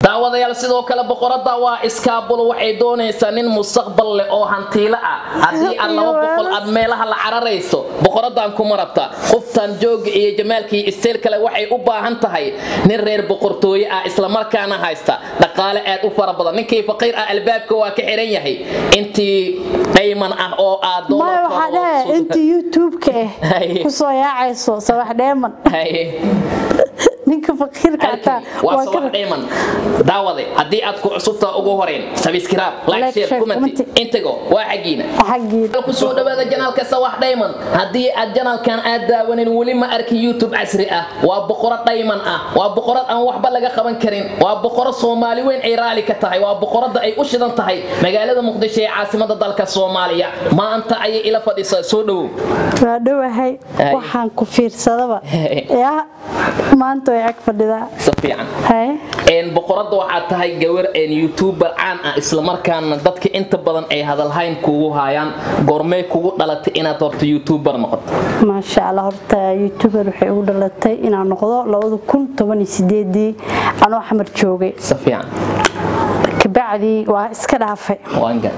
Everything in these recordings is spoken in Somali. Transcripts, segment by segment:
daawadayaal sidoo kale boqorada waa iskaabulo waxay doonaysaa nin mustaqbal leh oo hantiilo ah haddii aad laba boqol aad meelaha la cararayso boqoradan kuma rabta qoftan jooga iyo jamaalka iyo isteel kale waxay u baahan tahay nin reer boqortooye ah islamarkaana haysta dhaqaale aad u fara badan ninkii faqiir ah albaabka waa ka xiran yahay intii dhayman ah oo aad maya waxaa dhahe inta youtube-ka ah Haye. kusoo yaacayso sabax dheeman ninka faqiirka ataa waa waa sabax ka dhayman daawade haddii aad ku cusubtaa ugu horeyn subscribe like Like, share share, comment comment. intago waa xagiina xaggiida kusoo dhawaada janaalka sawax dhayman haddii aad janaalkan aad daawanin weli ma arki youtube casri ah waa boqorad dhayman ah waa boqorad aan waxba laga qaban karin waa boqorad soomaali weyn ay raali ka tahay waa boqorada ay u shidan tahay magaalada muqdisho ee caasimada dalka soomaaliya maanta ayay ila fadhisaa soo dhowow waa dhowahay Haye. waxaan ku fiirsadaba yaa maanta way ag fadhidaa si fiican haye een boqorada waxaad tahay gawar een youtuber caan ah islamarkaana dadka inta badan ay hadalhayn kugu hayaan goormee kugu dhalatay inaad horta youtuber noqoto maasha allah horta youtuber waxay ugu dhalatay inaan noqdo labada kun toban iyo sideedii anoo xamar joogay si fiican kabacdii waa iska dhaafay waan gad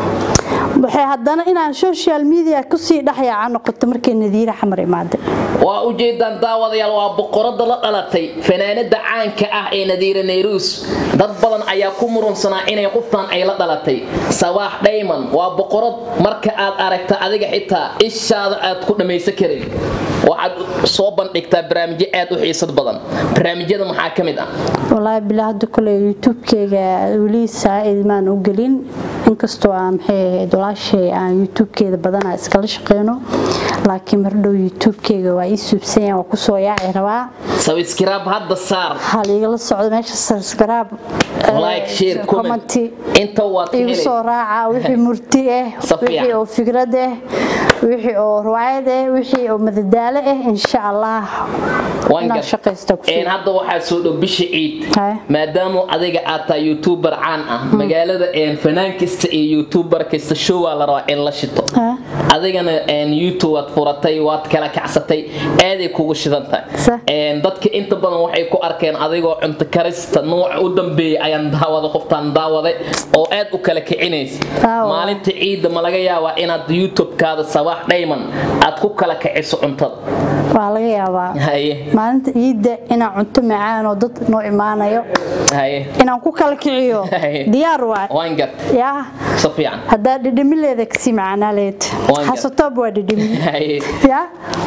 waxay haddana inaan social media kusii dhexyaaca noqoto markay nadiira xamar imaaday waa ujeedaan daawadayaal waa boqorada la dhalatay fanaanada caanka ah ee nadiira nayruus dad badan ayaa ku murunsanaa inay qoftan ay la dhalatay sabaax dhayman waa boqorad marka aad aragta adiga xitaa ishaada aad ku dhammaysan karin waxaad soo bandhigtaa barnaamijyo aad u xiisad badan barnaamijyada maxaa ka mid ah walaahi bilaa hadda kole youtube-keyga weli saa-id maan u gelin inkastoo aan maxay ahayd walaashay aan youtube-keeda badanaa iskala shaqeyno laakiin mardhow youtube-keyga waa ii suubsanya waa kusoo yaaci rabaa sabskiraab hadda saar waxaa liigala socda meesha subscribe like share comment inta waad ka igu helay soo raaca wixii murti ah Safiya. wixii oo fikrad ah wixii oo riwaayad ah wixii oo madadaalo ah insha allah Waan inaan gar- shaqaysta ku een hadda waxaa soo dhow bisha ciid Haye. maadaama adiga aad tahay youtuber caan ah magaalada een fanaan kasta iyo youtuber kasta show waa la rabaa in la shito Haye. adigana een youtube waad furatay waad kala kacsatay aaday kugu shidan tahay Sa- een dadka inta badan waxay ku arkeen adigoo cunto karista nooca u dambeeyay ayaan daawada qoftaan daawaday oo aad u kala kicinaysa Daawa. maalinta ciidda ma laga yaabaa inaad youtube-kaada sabaax dhayman aad ku kala kiciso cuntada waa laga yaabaa haye maalinta ciidda inaan cunto macaan oo dad noo imaanayo haye inaan ku kala kiciyo Haye. diyaar waay waan gar yaa si fiican haddaa dhidhimileeda kasii macaanaa leed Waan gar- xasatoob waa dhidhimi Haye. yaa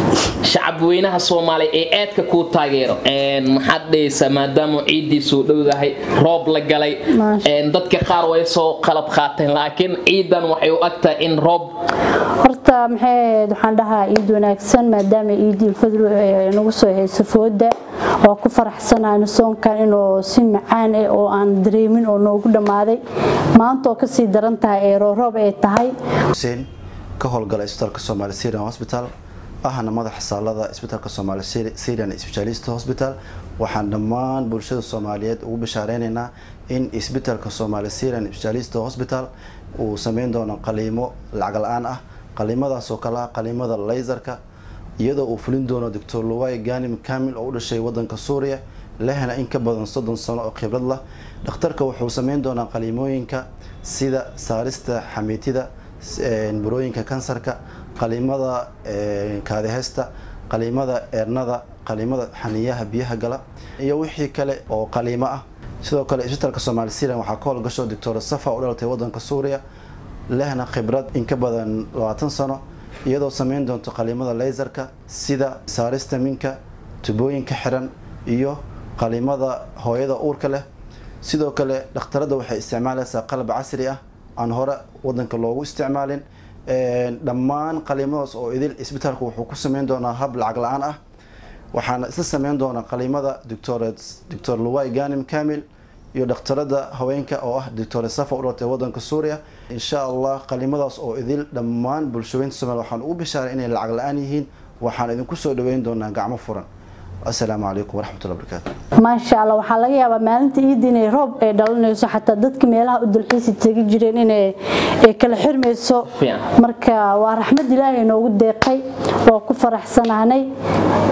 shacab weynaha soomaaliya ee aadka kuu taageero Een, maxaad dhahaysaa maadaama ciiddii soo dhowdahay roob la galay Maasha. een, dadka qaar way soo qalab qaateen laakiin ciidan waxay u agtahay in roob horta maxay ahayd waxaan dhahaa ciid wanaagsan maadaama ciidii fadlu ay nagu soo hayso fooda waa ku faraxsanahay soonkan inuu si macaan ah oo aan dareemin oo noogu dhammaaday maanta oo kasii daran tahay ee rooroob ay tahay xuseen ka howlgala isbitaalka soomaali syrian hospital ahna madaxa saalada isbitaalka soomaali syrian specialist hospital waxaan dhammaan bulshada soomaaliyeed ugu bishaareynayna in isbitaalka soomaali syrian specialist hospital uu sameyn doono qaliimo lacag la-aan ah qaliimadaas oo kale ah qaliimada laysarka iyadoo uu fulin doono doctor luway ganim kamil oo u dhashay wadanka suuriya lehna in ka badan soddon sano oo khibrad lah dhakhtarka wuxuu sameyn doonaa qaliimooyinka sida saarista xamiitida een, burooyinka kansarka qaliimada een, kaadiheysta qaliimada eernada qaliimada xaniyaha biyaha gala iyo wixii kale oo qaliimo ah sidoo kale isbitaalka soomaali syrian waxaa ka howlgasho doctor safa u dhalatay wadanka suuriya lehna khibrad in ka badan labaatan sano iyadoo sameyn doonto qaliimada laysarka sida saarista minka tubooyinka xiran iyo qaliimada hooyada uurka leh sidoo kale dhakhtarada waxay isticmaalaysaa qalab casri ah aan hore wadanka loogu isticmaalin Een, dhammaan qaliimadaas oo idil isbitaalku wuxuu ku sameyn doonaa hab lacag la-aan ah waxaana isla sameyn doona qaliimada doctor luway ganim kamil iyo dhakhtarada haweenka oo ah doctor safa u dhalatay wadanka suuriya insha allah qaliimadaas oo idil dhammaan bulshooyinta soomaaliya waxaan ugu bishaaray inay lacag la-aan yihiin waxaan idinku soo dhaweyn doonaa gacmo furan asalaamu calaykum waraxmatullahi wabarakaatu maasha allah waxaa laga yaabaa maalinta ciidda inay roob ay dhalanayso xataa dadka meelaha u dalxiisi tegi jireen inay ay kala xirmayso Fiican. marka waa raxmad ilaahay noogu deeqay waa ku faraxsanaanay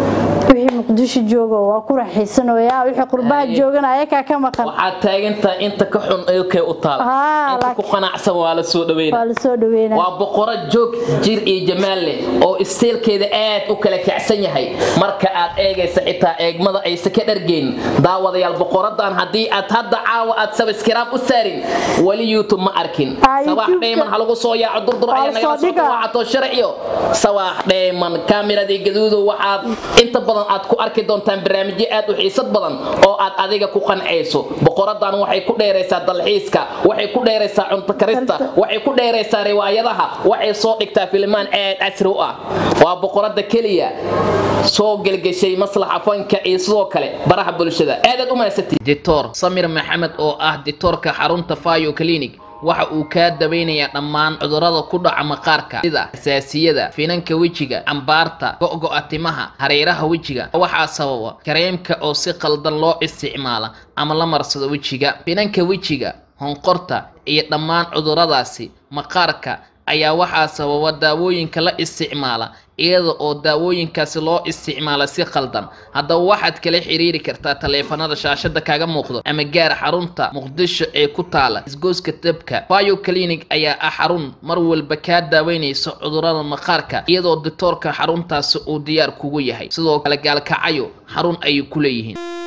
wixii muqdisho jooga waa ku raaxaysanayaa wixii qurbaha Haye. joogana ayakaa ka maqan waxaad taagantahay inta ka xun eekay u taala Haa, inta ku laakiin- qanacsan waa la soo dhaweyna waa lasoo dhaweynaa waa boqoro joog jir iyo jamaal leh oo isteelkeeda aad u kala kacsan yahay marka aad eegaysa xitaa eegmada aysa ka dhargeyn daawadayaal boqoradan haddii aad hadda caawa aad sabskiraab u saarin weli youtube ma arkin Ah, sabaax YouTube-ka. dheyman ha lagu soo yaaco durdur Waa ayaa la nagala soo soo dhigaa. dhawacato sharciyo sabaax dheyman kaamiradii gaduudo waxaad inta badan aad ku arki doontaan barnaamijyo aad u xiisad badan oo aad adiga ku qancayso boqoradan waxay ku dheeraysaa dalxiiska waxay ku dheeraysaa cunto karista waxay ku dheeraysaa riwaayadaha waxay soo dhigtaa filimaan aad casri u ah waa boqorada keliya soo gelgeshay maslaxa fanka iyo sidoo kale baraha bulshada aadaad u mahadsantihiin dictor samir maxamed oo ah dictorka xarunta fayo clinic waxa uu kaa daweynayaa dhammaan cudurrada ku dhaca maqaarka sida xasaasiyada finanka wejiga cambaarta go'go'a timaha hareeraha wejiga waxaa sababa kareemka oo si qaldan loo isticmaala ama la marsado wejiga finanka wejiga honqorta iyo dhammaan cudurradaasi maqaarka ayaa waxaa sababa daawooyinka la isticmaala iyada oo daawooyinkaasi loo isticmaala si khaldan haddaba waxaad kala xiriiri kartaa taleefanada shaashada kaaga muuqdo ama gaar xarunta muqdisho ee ku taala isgooska dabka bio clinic ayaa ah xarun mar walba kaa daaweynaysa cudurrada maqaarka iyadoo dictoorka xaruntaasi uu diyaar kugu yahay sidoo kale gaalkacayo xarun ayay ku leeyihiin